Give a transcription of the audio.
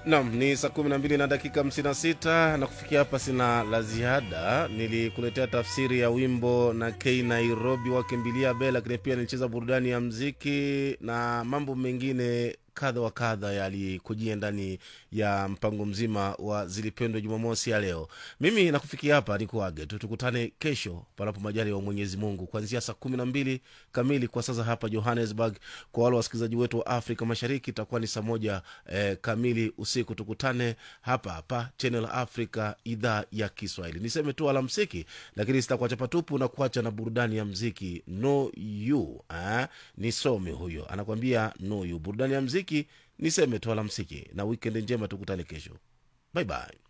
Nam ni saa kumi na mbili na dakika hamsini na sita na kufikia hapa sina la ziada. Nilikuletea tafsiri ya wimbo na K Nairobi wakimbilia Bela, lakini pia nilicheza burudani ya mziki na mambo mengine kadha wa kadha yalikujia ndani ya mpango mzima wa zilipendwa Jumamosi ya leo. Mimi nakufikia hapa nikuage tu, tukutane kesho panapo majali wa Mwenyezi Mungu kuanzia saa kumi na mbili kamili kwa sasa hapa Johannesburg. Kwa wale wasikilizaji wetu wa Afrika Mashariki itakuwa ni saa moja eh, kamili usiku. Tukutane hapa hapa Channel Africa, idhaa ya Kiswahili. Niseme tu alamsiki, lakini sitakuacha patupu na kuacha na burudani ya mziki no you eh? Nisome huyo anakwambia no you, burudani ya mziki niseme tu alamsiki na wikendi njema, tukutane kesho. Bye bye.